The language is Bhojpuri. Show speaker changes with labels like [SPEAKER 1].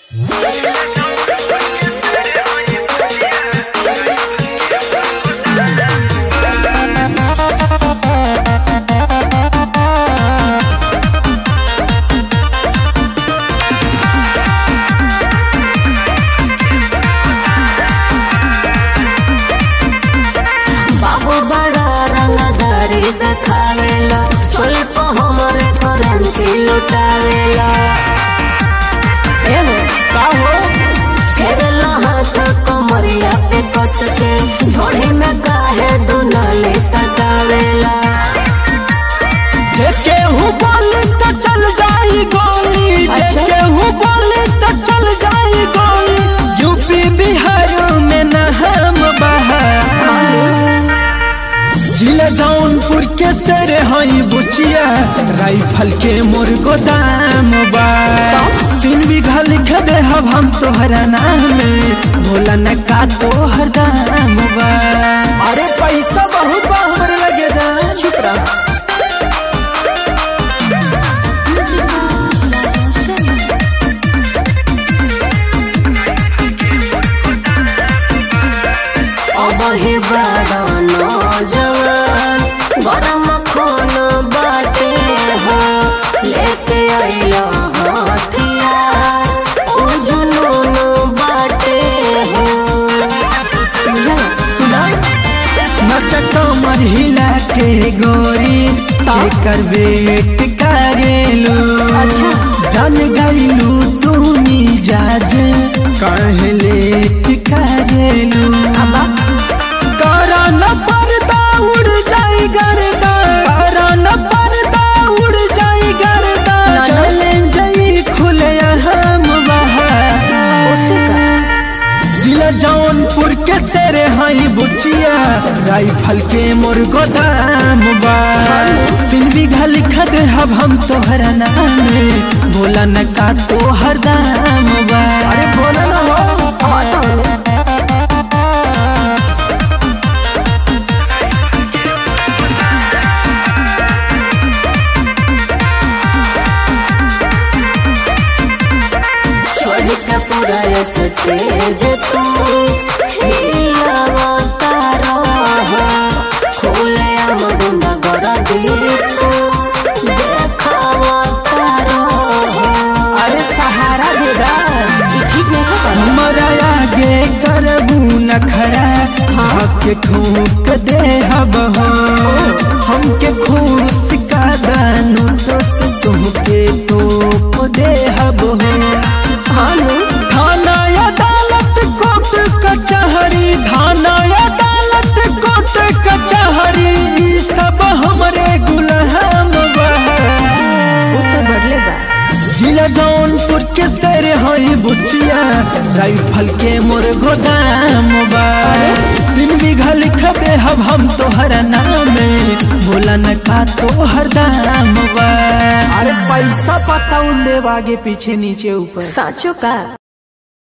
[SPEAKER 1] बाबू बड़ा रंगदारी देखावेला चल पे हमरे करेंसी लुटावेला एहो
[SPEAKER 2] का हो
[SPEAKER 1] फेरला हाथ कमरिया पे कस के ढोढ़ी में काहे दुनाले सटावेला
[SPEAKER 2] जे केहू बोली तो चल जाई गोली जे
[SPEAKER 1] अच्छा। केहू
[SPEAKER 2] बोली तो चल जाई गोली यूपी बिहार में न हम जिला जौनपुर के सर हई बुचिया राइफल के मोर गोदाम बा तीन बीघा लिख दे हब हम तोहरा नाम में भोला न का तोहर दाम बा अरे पैसा बहुत बा हमरे लगे जा चुप रह
[SPEAKER 1] अब ही बड़ा नौजवान गरम खून बाटे हो लेके आइला हथियार ओ जुनून बाटे हो बुझला
[SPEAKER 2] सुना नचक हिला के गोरी के कर वेट करेलू
[SPEAKER 1] अच्छा।
[SPEAKER 2] जान गईलू तुमी जाज काहे लेट करेलू
[SPEAKER 1] अबा
[SPEAKER 2] करा न पर्दा उड़ जाई गर्दा करा न पर्दा उड़ जाई गर्दा
[SPEAKER 1] ना, ना।
[SPEAKER 2] चैलेंज ई खुले हम बहार
[SPEAKER 1] उसे का
[SPEAKER 2] जिला जौनपुर के सेरे हई बुचिया राइफल के मोर गोदाम बा तीन बीघा लिख दे हब हम तोहरा नाम में बोला न का तोहर दाम बा अरे बोला न हो
[SPEAKER 1] हटो छोड़ के पूरा ये स्टेज तू हिलावा तारा हो खुले आम गुंडा गरा दी तू देखावा तारा हो
[SPEAKER 2] अरे सहारा दे दा
[SPEAKER 1] ई ठीक नहीं है पर
[SPEAKER 2] हमारा आगे करबू न खरा हक ठोक दे हब हो हमके खुश का दानू तो से तुमके तोप दे हब हो
[SPEAKER 1] हानु
[SPEAKER 2] थाना अदालत कोर्ट कचहरी थाना अदालत कोर्ट कचहरी ई सब हमरे गुलाम बा
[SPEAKER 1] वो तो बदले बा
[SPEAKER 2] जिला जौनपुर के सर हई बुचिया राइफल के मोर गोदाम बा तीन बीघा लिख दे हब हम तोहरा नाम में बोला न का तोहर दाम बा अरे पैसा पता देव आगे पीछे नीचे ऊपर
[SPEAKER 1] साचो का